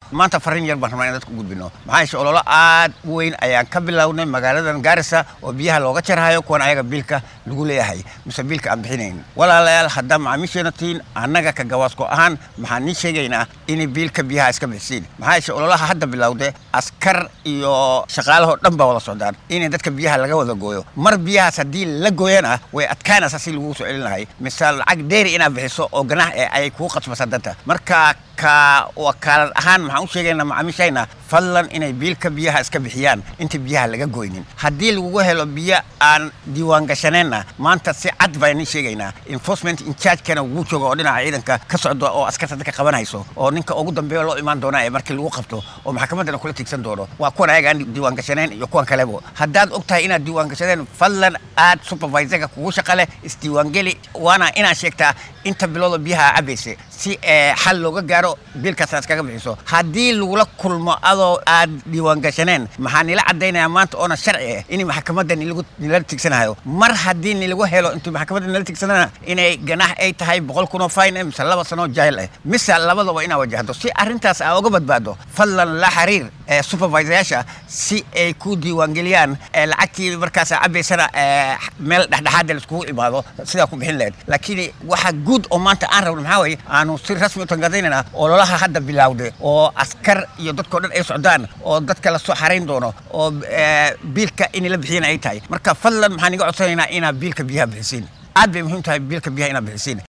maanta farriin yar baan rabnaa in dadka u gudbino maxaa yeeshe ololo aad u weyn ayaan ka bilownay magaaladan gaarisa oo biyaha looga jarhayo kuwan ayaga biilka lagu leeyahay mise biilka aan bixinayn walaalayaal haddaa macaamiisheena tihiin annaga ka gawaasko ahaan maxaan nii sheegaynaa inay biilka biyaha iska bixisiin maxaa yeeshe ololaha hadda bilowde askar iyo shaqaalahoo dhan baa wada socdaan inay dadka biyaha laga wada gooyo mar biyahaas haddii la gooyana way adkaanaysaa si lagugu soo celin lahay mise lacag dheeri inaad bixiso oo ganax ee ay kuu qasbasa danta marka ka wakaalad ahaan maxaan u sheegaynaa macaamiishayna fadlan inay biilka biyaha iska bixiyaan inta biyaha laga goynin haddii lagugu helo biyo aan diiwaan gashaneenna maanta si cad baan nii sheegaynaa enforcement incharge-kana wuu jooga oo dhinaca ciidanka ka socdo oo askarta dadka qabanayso oo ninka ugu dambeeya loo imaan doona ee markii lagu qabto oo maxkamaddana kula tiigsan doono waa kuwan ayaga aan diiwaan gashaneen iyo kuwan kalebo haddaad og tahay inaad diiwaan gashadeen fadlan aad supervisorka kugu shaqa leh isdiiwaangeli waana inaad sheegtaa inta bilooda biyaha cabaysa si xal looga gaaro biilkaas aad iskaga bixiso haddii lagula kulmo adoo aad diiwaan gashaneen maxaa nila cadaynayaa maanta oona sharci ah in maxkamadda nila tigsanayo mar haddii nilagu helo intuu maxkamadda nila tigsanana inay ganax ay tahay boqol kun oo fine mise laba sano jail ah mise labadaba inaa wajahdo si arrintaas aa uga badbaado fadlan la xiriir supervisorayaasha si ay ku diiwaangeliyaan lacagtii markaas cabaysana meel dhexdhexaada laiskugu imaado sidaa ku bixin lahayd laakiin waxa guud oo maanta aan rabno maxaa waye aanu si rasmi u tangadaynaynaa ololaha hadda bilowday oo askar iyo dadkao dhan ay socdaan oo dadka lasoo xarayn doono oo biilka inay la bixiyana ay tahay marka fadlan maxaan iga codsanaynaa inaa biilka biyaha bixisiin aad bay muhiim tahay biilka biyaha inaad bixisiin